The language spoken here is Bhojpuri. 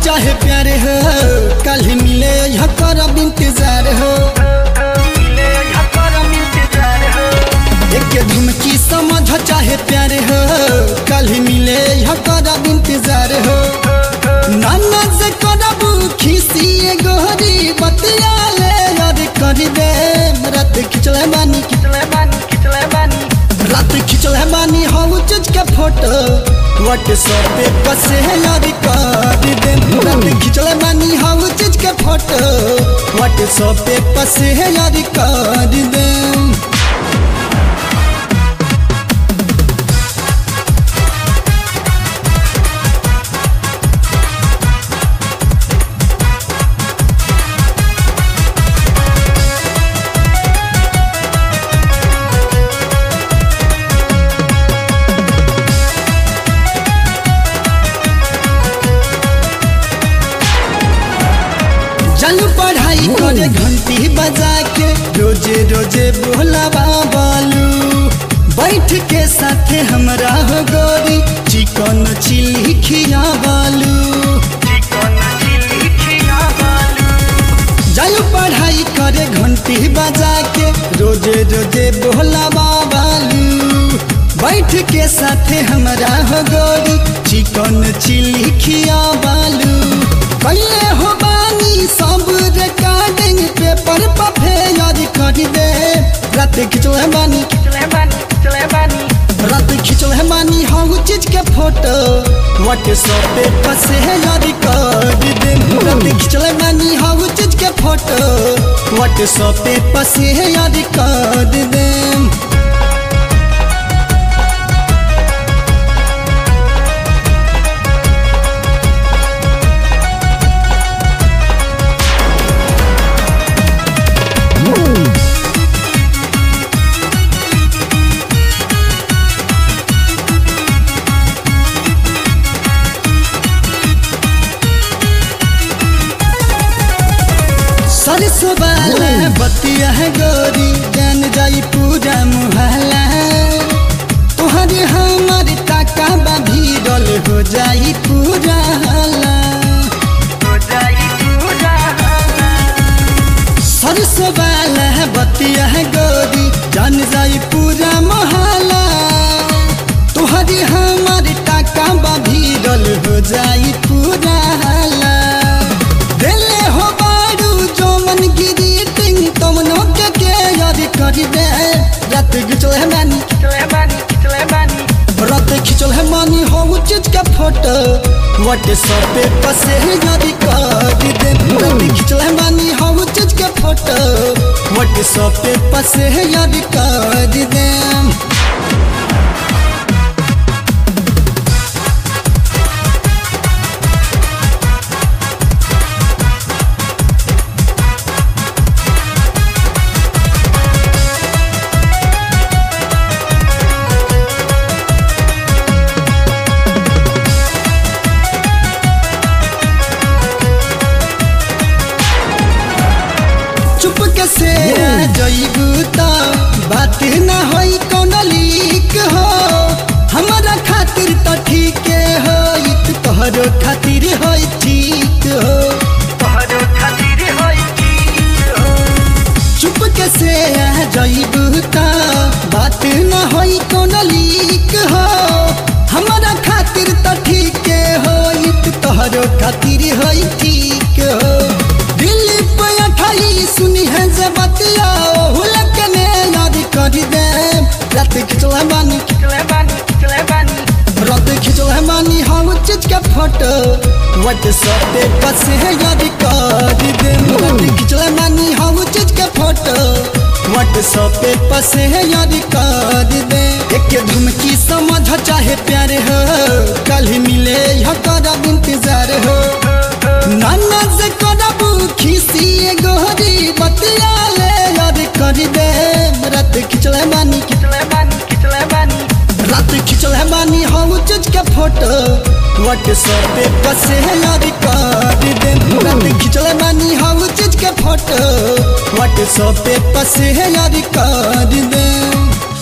चाहे प्यार हो कल ही मिले यहाँ करब इंतजार हो एक धुमकी समझ चाहे प्यार हो कल ही मिले यहाँ करब इंतजार हो नाना से करब खिसिए गोहरी बतिया ले याद कर दे रात खिचले बानी रात खिचले बानी हम चीज के फोटो व्हाट्सएप पे पसे याद कर दे रात खिचले बानी हम चीज के फोटो व्हाट्सएप पे पसे याद कर दे चल पढ़ाई करे घंटी बजा के रोजे रोजे बोलावा बालू बैठ के साथे हमरा हो गोरी चिकन चिल्ली खिया बालू जालू पढ़ाई करे घंटी बजा के रोजे रोजे बोलावा बालू बैठ के साथे हमरा हो गोरी चिकन चिल्ली खिया बालू कैले हो बानी सब रिकॉर्डिंग पेपर पर फेयर कर दे रात खिंचल है बानी रात खिंचल है बानी हम चीज के फोटो व्हाट्सएप पे पसे है याद कर दे रात खिंचल है बानी हम चीज के फोटो व्हाट्सएप पे पसे है याद कर दे सरसों वाला बतिया है गोरी जान जाई पूरा मुहल्ला तुहरे हमारे टाका बा भीड़ल हो जाई पूरा हल्ला सरसों वाला बतिया है गोरी जान जाई पूरा मोहल्ला तुहरे हमारे टाका बा भीड़ल हो जाई पूरा हल्ला दिले हो बारू जो मन गिरी टिंग तमनो के के याद कर दे रात खिचल है मानी रात खिचल है मानी हो चीज के फोटो व्हाट्सएप पे पसे याद कर दे रात खिचल है मानी हो चीज के फोटो व्हाट्सएप पे पसे याद कर दे चुप के से जइबू त बात ना होई कौन लीक हो हमारा खातिर त ठीक हो इत तोहरो खातिर होई ठीक हो चुप के से जइबू त बात ना होई कौन लीक हो हमारा खातिर त ठीक हो इत तोहरो खातिर होई ठीक हो दिल पे अठाई सुनी है जे बतिया हुलक ने याद कर दे रात खिचल है बानी रात खिचल है बानी हम चीज के फोटो व्हाट्सएप पे बस है याद कर दे रात खिचल है बानी हम चीज के फोटो व्हाट्सएप पे बस है याद कर दे एक धुमकी समझ चाहे प्यार हो कल ही मिले यह करब इंतजार हो नाना से करब खिसिए गोहरी बतिया ले याद कर दे रात खिचले बानी रात खिचले बानी हम चीज के फोटो व्हाट्सएप पे पसे याद कर दे रात खिचले बानी हम चीज के फोटो व्हाट्सएप पे पसे याद कर दे